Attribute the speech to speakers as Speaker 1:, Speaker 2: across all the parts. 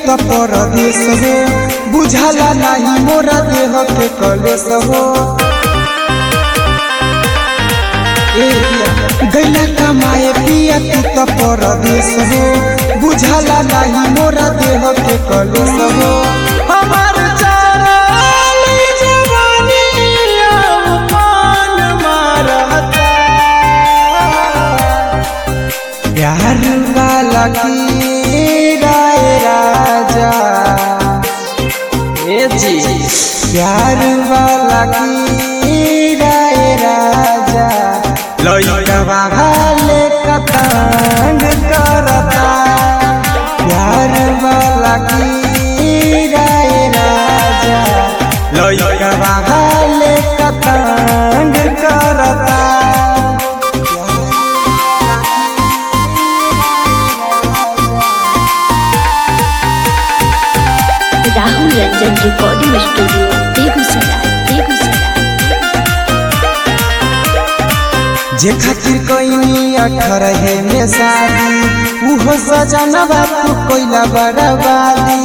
Speaker 1: त परदेश हो बुझाला नाही मोरा देह के कलेश हो ए पिया, गैला कमाए पिया तू त परदेश हो बुझाला नाही मोरा देह के कलेश हो हमार चाराली जवानी अब मान मारता प्यार वाला की राय राजा ए जी प्यार वाला की राय राजा लइका हाले कतंग करता प्यार वाला की राय राजा लइका हाले कतंग करता
Speaker 2: राहुल रंजन रिकॉर्डिंग स्टूडियो बेगूसराय बेगूसराय
Speaker 1: जे खातिर कोई अठारह में शादी उहो सजना बापू कोइला बर्बादी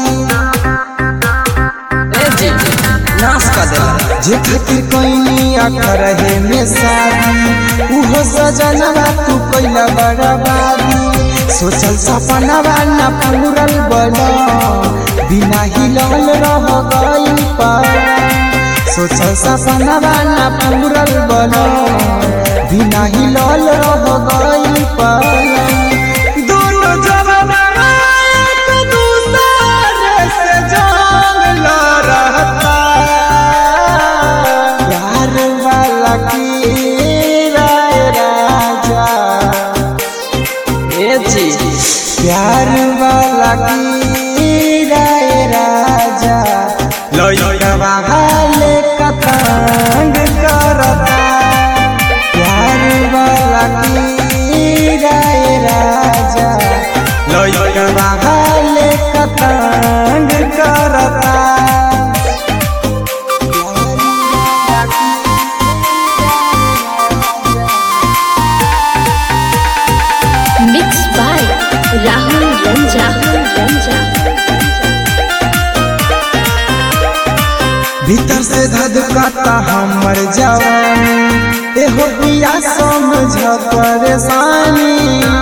Speaker 1: नाश कर देला जे खातिर कोई अठारह में शादी उहो सजना बापू कोइला बर्बादी सोचल सपना वाला पूरल बना बिना हिलल रह गई पर सोचल सपना वाला पूरल बना बिना हिलल रह गई पर दोनों जवाना एक दूसरे से जंग लड़ता प्यार वाला की राय राजा ए जी प्यार वाला की राय राजा लइका हाले कतंग करता प्यार वाला की राय राजा लइका हाले कतंग करता
Speaker 2: मिक्स बाय राहुल रंजा रंजा
Speaker 1: भीतर से धधकाता हमर जवानी एहो पिया समझ परेशानी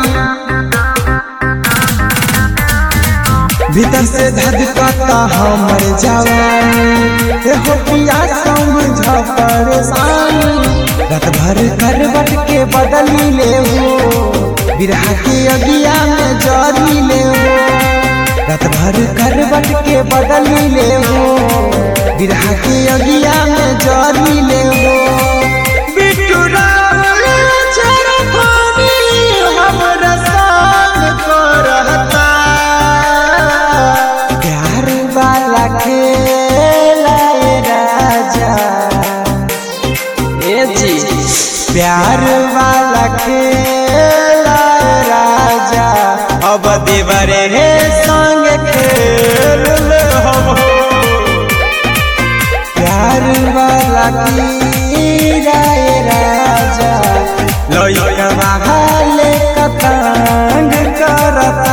Speaker 1: भीतर से धधकाता हमर जवानी एहो पिया समझ परेशानी रात भर करवट के बदली ले हो बिरहा के अगिया में जरी ले हो रात भर करवट के बदली ले हो बिरहा के अगिया में जरी ले हो बिट्टू रावल चरफानी हमरा संग करता प्यार वाला खेला ए राजा ए जी प्यार वाला खेला ए राजा अब देवरे हे संग खेल ले हम हो प्यार वाला की राय राजा लइका हाले कतंग करता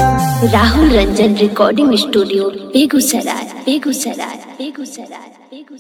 Speaker 2: राहुल रंजन रिकॉर्डिंग स्टूडियो बेगूसराय बेगूसराय बेगूसराय बेगूसराय